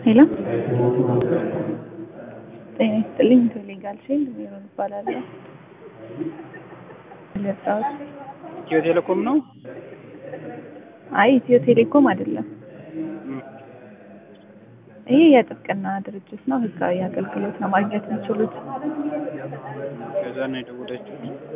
ሄሎ ጤና ይስጥልኝ። ሌጋል ሼል ሜሮን እባላለሁ። የመጣሁት ኢትዮ ቴሌኮም ነው። አይ ኢትዮ ቴሌኮም አይደለም። ይህ የጥብቅና ድርጅት ነው። ህጋዊ አገልግሎት ነው ማግኘት የሚችሉት። ከዛ ነው የደወለችው።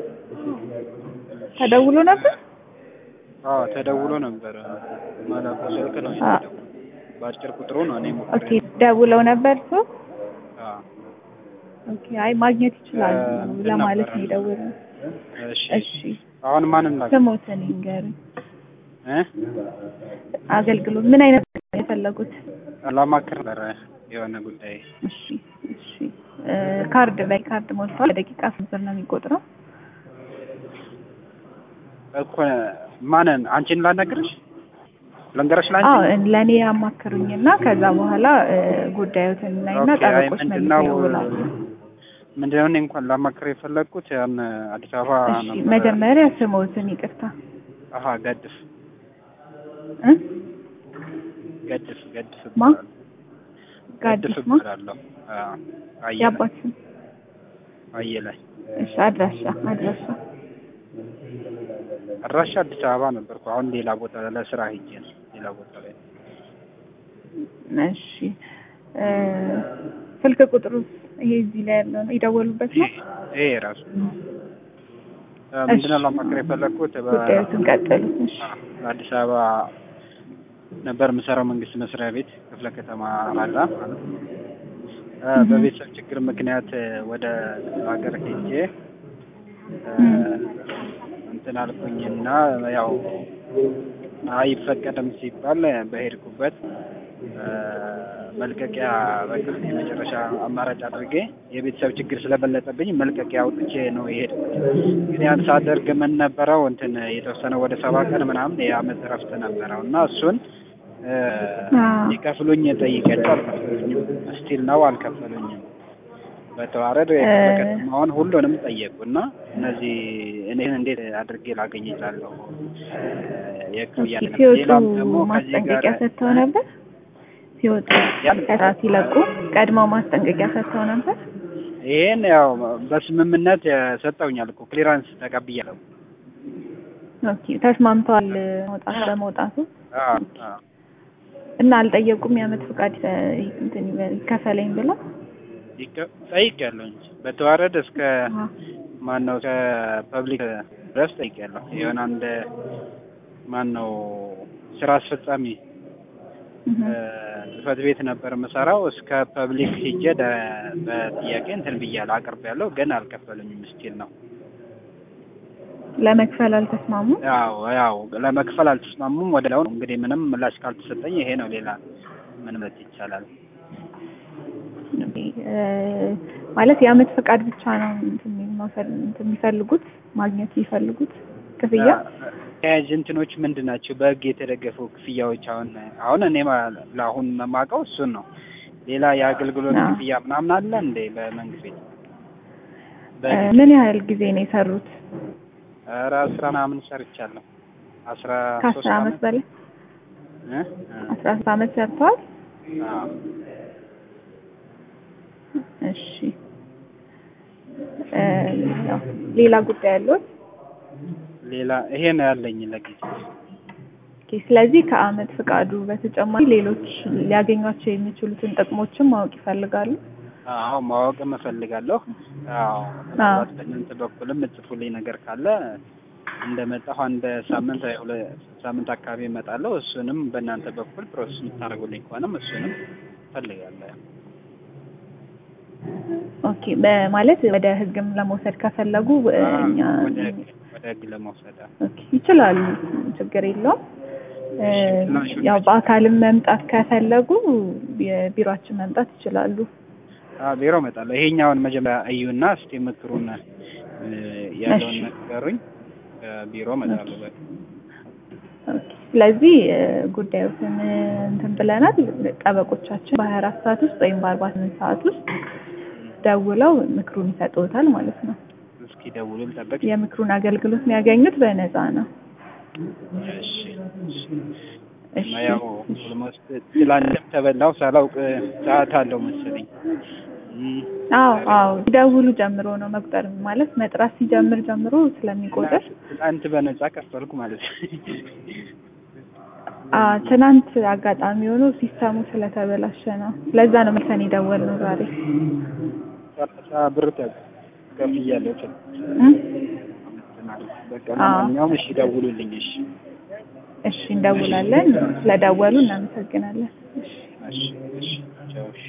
ተደውሎ ነበር። አዎ ተደውሎ ነበረ። ማላቁ ስልክ ነው አ- የተደወለው። በአጭር ቁጥሩ ነው እኔ ሞክሬ ኦኬ ደውለው ነበር እሱ። አዎ ኦኬ አይ ማግኘት ይችላሉ እ እንትን ለማለት ነው ነበረ። የደወለው። እሺ እሺ አሁን ማንን ላክ ስሞትን ይንገሩኝ። እ አገልግሎት ምን አይነት ነው የፈለጉት? ላማክር ነበረ የሆነ ጉዳይ እሺ እሺ እ ካርድ ላይ ካርድ ሞልቷል። በደቂቃ ስንት ብር ነው የሚቆጥረው? እኮ ማንን አንቺን ላናግርሽ ልንገርሽ ላንቺ አዎ ለእኔ ያማክሩኝና ከዛ በኋላ እ ጉዳዮትን እናይና ኦኬ፣ አይ ጠበቆች መልስ ምንድነው ይደውላሉ። ምንድነው እኔ እንኳን ላማክር የፈለግኩት ያን አዲስ አበባ እሺ ነበረ። መጀመሪያ ስሞትን ይቅርታ አሀ ገድፍ እ ገድፍ ገድፍ ማ? እባላለሁ። ጋዲስ ገድፍ ማ? እባላለሁ። አዎ አየለ የአባት ስም? አየለ እሺ አድራሻ አድራሻ አድራሻ አዲስ አበባ ነበርኩ። አሁን ሌላ ቦታ ለስራ ሄጄ ነው ሌላ ቦታ ላይ እሺ እ ስልክ ቁጥሩ ይሄ እዚህ ላይ ያለው ነው የደወሉበት ነው። ይሄ ራሱ ምንድነው ላማክር የፈለግኩት በ- ጉዳዮትን ቀጥሉ። እሺ አዲስ አበባ ነበር የምሰራው መንግስት መስሪያ ቤት ክፍለ ከተማ አራዳ ማለት ነው። እ እህ። በቤተሰብ ችግር ምክንያት እ ወደ ክፍለ ሀገር ሄጄ እ እም። እንትን አልኩኝና ያው አይፈቀድም ሲባል በሄድኩበት እ መልቀቂያ በቃ የመጨረሻ አማራጭ አድርጌ የቤተሰብ ችግር ስለበለጠብኝ መልቀቂያ አውጥቼ ነው የሄድኩት። ግን ያን ሳደርግ ምን ነበረው እንትን የተወሰነ ወደ ሰባ ቀን ምናምን የአመት እረፍት ነበረው እና እሱን እ አዎ። ሊከፍሉኝ ጠይቄያቸው አልከፈሉኝም። ስቲል ነው አልከፈሉኝም። በተዋረድ እ ከተማውን ሁሉንም ጠየቁ እና እነዚህ እኔን እንዴት አድርጌ ላገኝ እችላለሁ? የክፍያ ኦኬ አይነት ሲወጡ ሌላም ደግሞ ከዚህ ጋር ማስጠንቀቂያ ሰጥተው ነበር። ሲወጡ ያን ከስራ ሲለቁ ቀድመው ማስጠንቀቂያ ሰጥተው ነበር። ይሄን ያው በስምምነት ሰጠውኛል እኮ ክሊራንስ ተቀብያለሁ። ኦኬ ተስማምተዋል መውጣት በመውጣቱ አዎ አዎ እና አልጠየቁም የአመት ፍቃድ እ እንትን ይበል- ይከፈለኝ ብለው ይቀ- ጠይቄያለሁ እንጂ በተዋረድ እስከ አዎ። ማን ነው ከፐብሊክ ድረስ ጠይቄያለሁ። የሆነ አንድ ማን ነው ስራ አስፈጻሚ እህ። እ ጽህፈት ቤት ነበር የምሰራው። እስከ ፐብሊክ ሂጄ ደ- በጥያቄ እንትን ብያለሁ አቅርቤያለሁ፣ ግን አልከፈሉኝም። ስቲል ነው ለመክፈል አልተስማሙም። ያው ያው ለመክፈል አልተስማሙም። ወደ ላው እንግዲህ ምንም ምላሽ ካልተሰጠኝ ይሄ ነው። ሌላ ምን ማለት ይቻላል? ኦኬ፣ እ ማለት የአመት ፍቃድ ብቻ ነው እንትን መውሰድ እንትን የሚፈልጉት ማግኘት የሚፈልጉት ክፍያ ተያያዥ እንትኖች ምንድን ናቸው? በህግ የተደገፉ ክፍያዎች አሁን አሁን እኔ ማ- ለአሁን የማውቀው እሱን ነው። ሌላ የአገልግሎት አዎ። ክፍያ ምናምን አለ እንዴ በመንግስት ቤት? እ በህግ ምን ያህል ጊዜ ነው የሰሩት? ኧረ አስራ ምናምን ሰርቻለሁ። አስራ ሶስት ከአስር አመት አመት በላይ እ? እ። አስራ ሶስት አመት ሰርተዋል። አዎ። እሺ እ ያው ሌላ ጉዳይ ያለዎት? ሌላ ይሄ ነው ያለኝ ለጊዜው። ኦኬ፣ ስለዚህ ከአመት ፍቃዱ በተጨማሪ ሌሎች ሊያገኟቸው የሚችሉትን ጥቅሞችን ማወቅ ይፈልጋሉ። አዎ ማወቅም እፈልጋለሁ። አዎ ምናልባት በእናንተ በኩልም እጽፉልኝ ነገር ካለ እንደመጣሁ አንድ ሳምንት ወይ ሁለት ሳምንት አካባቢ እመጣለሁ። እሱንም በእናንተ በኩል ፕሮሰስ የምታደርጉልኝ ከሆነም እሱንም እፈልጋለሁ። ኦኬ በማለት ወደ ህግም ለመውሰድ ከፈለጉ እ እኛ ወደ ህግ ወደ ህግ ለመውሰድ ኦኬ ይችላሉ፣ ችግር የለውም። እ ያው በአካልም መምጣት ከፈለጉ የቢሮአችን መምጣት ይችላሉ። አዎ ቢሮ እመጣለሁ። ይሄኛውን መጀመሪያ እዩና እስቲ ምክሩን እ ያለውን እሺ። ነገሩኝ። ቢሮ እመጣለሁ። በቃ ኦኬ፣ ስለዚህ እ ጉዳዮትን እ እንትን ብለናል። ጠበቆቻችን በሀያ አራት ሰዓት ውስጥ ወይም በአርባ ስምንት ሰዓት ውስጥ ደውለው ምክሩን ይሰጡታል ማለት ነው። እስኪ ደውሉ ልጠብቅ። የምክሩን አገልግሎት የሚያገኙት በነፃ ነው። እሺ እሺ። እሺ እና ያው ኦልሞስት ትላንትም ተበላው ሳላውቅ ሰዓት አለው መሰለኝ። እም፣ አዎ አዎ ሲደውሉ ጀምሮ ነው መቁጠር ማለት መጥራት ሲጀምር ጀምሮ ስለሚቆጥር ትላንት በነፃ ከፈልኩ ማለት ነው። አ ትናንት አጋጣሚ ሆኖ ሲስተሙ ስለተበላሸ ነው። ለዛ ነው መልሰን የደወልነው ዛሬ። ሰላሳ ብር ከፍያለሁ። ትል እም? በቃ አዎ። ለማንኛውም እሺ ደውሉልኝ። እሺ እሺ እንደውላለን። ስለደወሉ እናመሰግናለን። እሺ እሺ እሺ ቻው እሺ